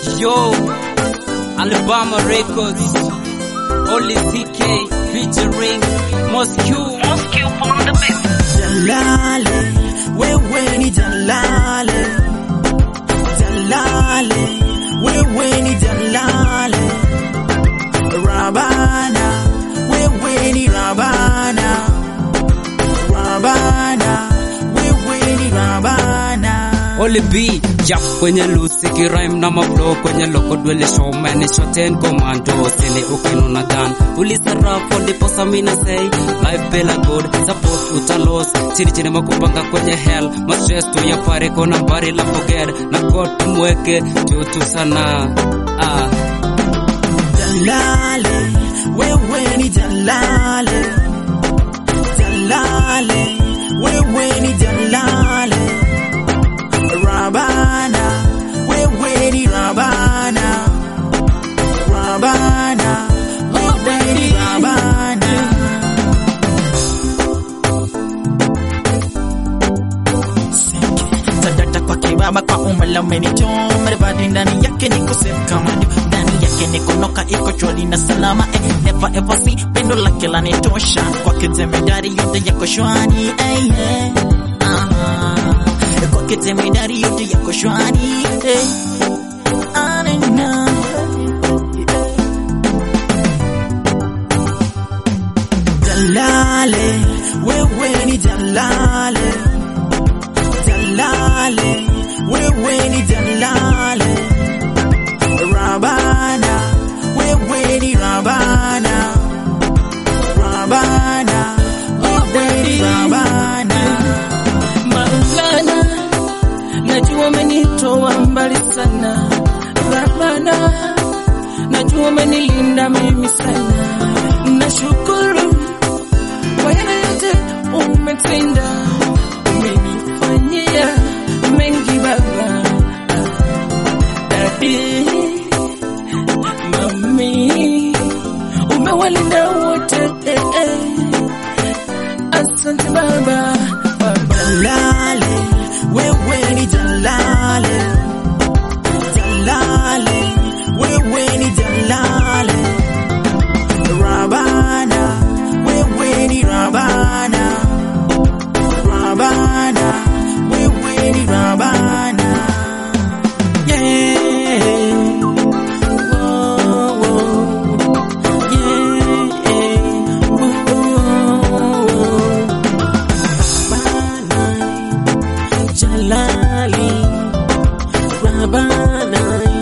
Yo, Alabama Records, Oli CK featuring Moscow. Moscow on the beat. Jalale, wewe ni Jalale, Jalale, wewe ni Jalale, Rabana, wewe ni Rabana, Rabana, wewe ni Rabana. Oli B, jump kwenye lusi kirime na maflow kwenye loko dwele showman ni shot and commando sile ukinuna gun ulisarafu ndipo samina say life bila good support utalos chini chini makupanga kwenye hell ma stress tu ya pare kona mbari la forget na God tumweke tutu sana ah Jalale, wewe ni Jalale, Jalale, wewe ni Jalale, Rabana, wewe ni Rabana, Rabana, wewe ni Rabana. Tadata kwa kibaba kwa umala umenitoa maridadi ndani yake niko safe kama ndio ndani yake niko noka iko chwali na salama eh, never ever see pendo lake lanitosha kwake temedari yote yako shwari eh, yeah. ah, kwake temedari yote yako shwari eh. Ah, na, na. Jalale, wewe ni Jalale Jalale, wewe ni Jalale, Rabana, wewe ni Rabana, Rabana, wewe ni Rabana. Maulana, najua umenitoa mbali sana. Rabana, najua umenilinda mimi sana. Nashukuru kwa yale yote umetenda, umenifanyia mengi Baba. Dadi, mami, umewalinda wote eh, eh. Asante Baba, Baba. Jalale, wewe ni Jalale, Jalale, wewe ni Jalale, Rabana, wewe ni Rabana, Rabana, wewe ni Rabana. Yeah. Whoa, whoa. Yeah. Whoa, whoa. Rabana, Jalali, Rabana,